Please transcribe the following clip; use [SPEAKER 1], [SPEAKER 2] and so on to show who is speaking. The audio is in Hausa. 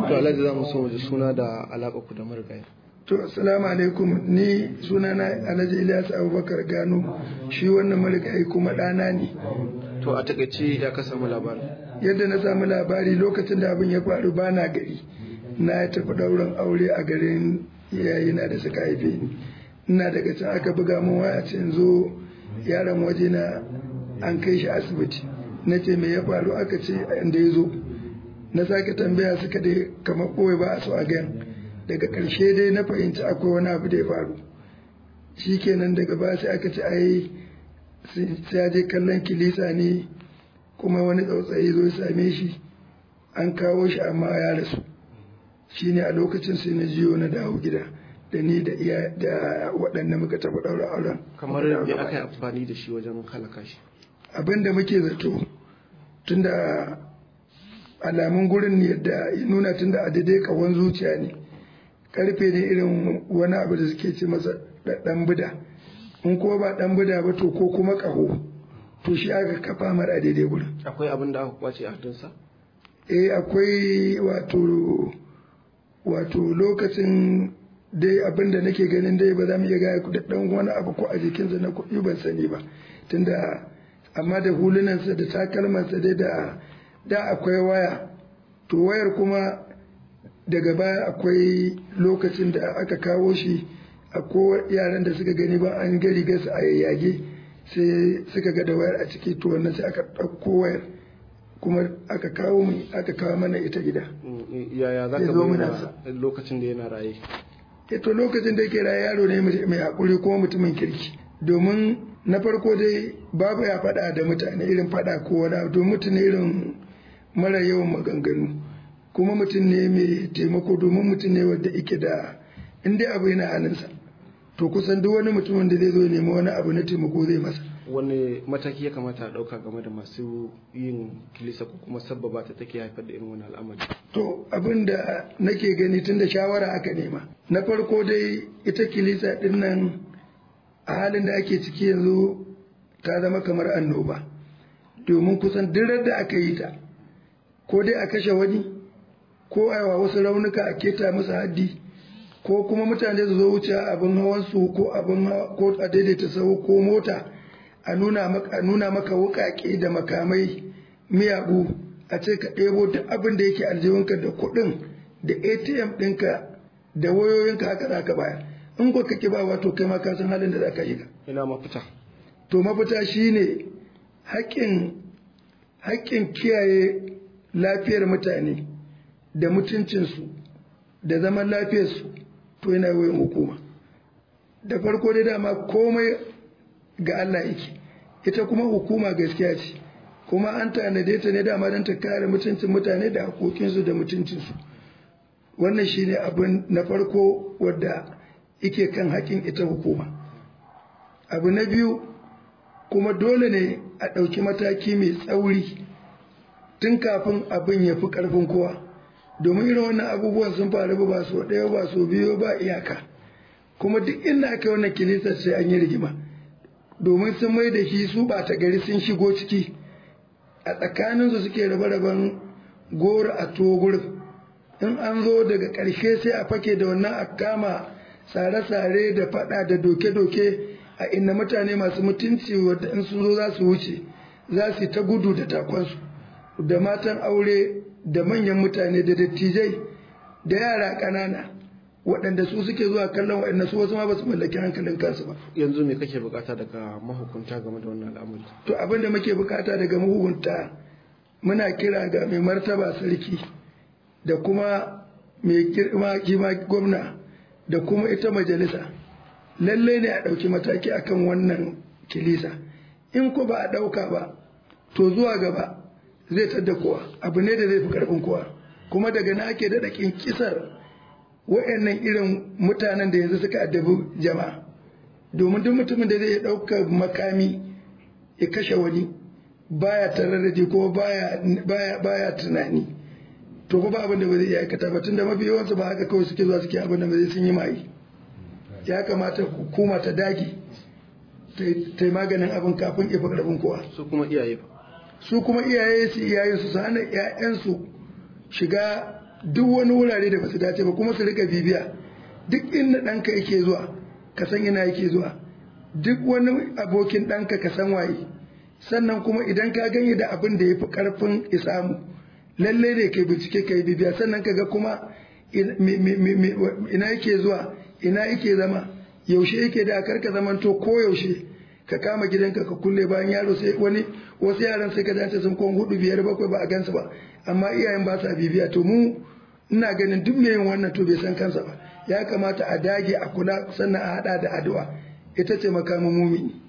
[SPEAKER 1] to alhaji za mu so mu ji suna da alaƙa ku da marigayi
[SPEAKER 2] To, assalamu alaikum ni sunana Alhaji Ilyas Abubakar Gano shi wannan marigayi kuma ɗana ne.
[SPEAKER 1] to a takaice ya ka samu labarin
[SPEAKER 2] Yadda na samu labari lokacin da abin ya faru ba na gari, na tafi ɗaurin aure a garin iyayena da suka haife ni. Ina daga can aka buga min waya ce in zo yaron waje na an kai shi asibiti. Na ce me ya faru aka ce inda ya zo. Na sake tambaya suka dai kamar ɓoye ba a so a gan. daga ƙarshe dai na fahimci akwai wani abu da ya faru shi kenan daga ba sai aka ce ai sai ya je kallon kilisa ne kuma wani tsautsayi zo ya same shi an kawo shi amma ya rasu shi ne a lokacin sai na jiyo na dawo gida da ni da iya da waɗanda muka tafi ɗaura auren
[SPEAKER 1] kamar me aka yi amfani da shi wajen halaka shi
[SPEAKER 2] abin da muke zato tunda alamun gurin yadda ya nuna tunda a daidai kawon zuciya ne karfe ne irin wani abu da suke ce masa dan buda in kuma ba dan buda ba to ko kuma kaho to shi aka kafa mara daidai gurin
[SPEAKER 1] akwai abin da aka kwace a hannunsa
[SPEAKER 2] eh akwai wato wato lokacin dai abin da nake ganin dai ba za mu iya gaya da dan wani abu ko a jikinsa na kuɗi ban sani ba tunda amma da hulunansa da takalmansa dai da da akwai waya to wayar kuma daga baya akwai lokacin da aka kawo shi a yaran da suka gani ba an gari gasa a yayyage sai suka ga da wayar a ciki to wannan sai aka ɗauko wayar kuma aka kawo mu aka kawo mana ita gida
[SPEAKER 1] yaya za
[SPEAKER 2] Ya
[SPEAKER 1] ka
[SPEAKER 2] zo
[SPEAKER 1] bayyana
[SPEAKER 2] mana.
[SPEAKER 1] lokacin da yana raye
[SPEAKER 2] e to lokacin da yake raye yaro ne mai haƙuri kuma mutumin kirki domin na farko dai babu ya faɗa da mutane irin faɗa ko wani abu domin mutum ne irin mara yawan maganganu kuma mutum ne mai taimako domin mutum ne wanda yake da in dai abu yana hannunsa to kusan duk wani mutumin da zai zo ya nemi wani abu na taimako zai masa
[SPEAKER 1] wani mataki ya kamata a ɗauka game da masu yin kilisa ko kuma sabbaba ta take haifar da irin wani al'amari
[SPEAKER 2] to abin da nake gani tun da shawara aka nema na farko dai ita kilisa din nan a halin da ake ciki yanzu ta zama kamar annoba domin kusan duk da aka yi ta ko dai a kashe wani ko a yawa wasu raunuka a keta musu haddi ko kuma mutane su zo wuce abin hawansu ko abin hawa- ko a daidaita sau ko mota a nuna maka, a nuna maka wukake da makamai miyagu a ce ka ɗebo duk abin da yake aljihunka da kuɗin da atm ɗinka da wayoyinka haka za ka baya in ko ka ba wato kai ma ka san halin da za ka yi
[SPEAKER 1] ina mafita
[SPEAKER 2] to mafita shine haƙƙin haƙƙin kiyaye lafiyar mutane da mutuncinsu da zaman lafiyarsu to yana wayan hukuma da farko dai dama komai ga Allah yake ita kuma hukuma gaskiya ce kuma an tanade ta ne dama don ta kare mutuncin mutane da haƙoƙinsu da mutuncinsu wannan shine abin na farko wadda ike kan haƙƙin ita hukuma abu na biyu kuma dole ne a ɗauki mataki mai tsauri tun kafin abin ya fi ƙarfin kowa domin irin wannan abubuwan sun faru ba so ɗaya ba so biyu ba iyaka kuma duk inda aka yi wannan kilisar sai an yi rigima domin sun mai da shi su ɓata gari sun shigo ciki a tsakaninsu suke rabe-raben goro a togur in an zo daga ƙarshe sai a fake da wannan a kama sare-sare da faɗa da doke-doke a inda mutane masu mutunci wadda in sun zo za su wuce za su yi ta gudu da takonsu da matan aure da manyan mutane da dattijai da yara ƙanana waɗanda su suke zuwa kallon waɗanda su wasu ma ba su mallaki hankalin kansu ba
[SPEAKER 1] yanzu me kake bukata daga mahukunta game da wannan al'amari
[SPEAKER 2] to abin da muke bukata daga mahukunta muna kira ga mai martaba sarki da kuma mai girma kima gwamna da kuma ita majalisa lallai ne a ɗauki mataki akan wannan kilisa in ko ba a ɗauka ba to zuwa gaba zai tadda kowa abu ne da zai fi ƙarfin kowa kuma daga na ake daɗa kisar wa'annan irin mutanen da yanzu suka addabi jama'a domin duk mutumin da zai ɗauka makami ya kashe wani baya tararraji ko baya baya baya tunani to ba abin da ba zai iya aikata ba tunda mafi yawansu ba haka kawai suke zuwa suke abin da ba zai sun yi mai ya kamata hukuma ta dage ta yi maganin abin kafin ifa karfin kowa
[SPEAKER 1] su kuma iyaye ba
[SPEAKER 2] su kuma iyaye su iyayen su hana ƴaƴansu shiga duk wani wurare da basu dace ba kuma su rika bibiya duk inda ɗanka yake zuwa ka san ina yake zuwa duk wani abokin ɗanka ka san waye sannan kuma idan ka ganye da abin da ya fi ƙarfin isamu lalle ne kai bincike kai bibiya sannan ka ga kuma ina yake zuwa ina yake zama yaushe yake da karka zamanto ko yaushe ka kama gidanka ka kulle bayan yaro sai wani wasu yaran sai ka dace sun kon hudu biyar bakwai ba a gansu ba amma iyayen ba sa bibiya to mu ina ganin duk mai yin wannan to bai san kansa ba ya kamata a dage a kula sannan a hada da addu'a ita ce makamin mumini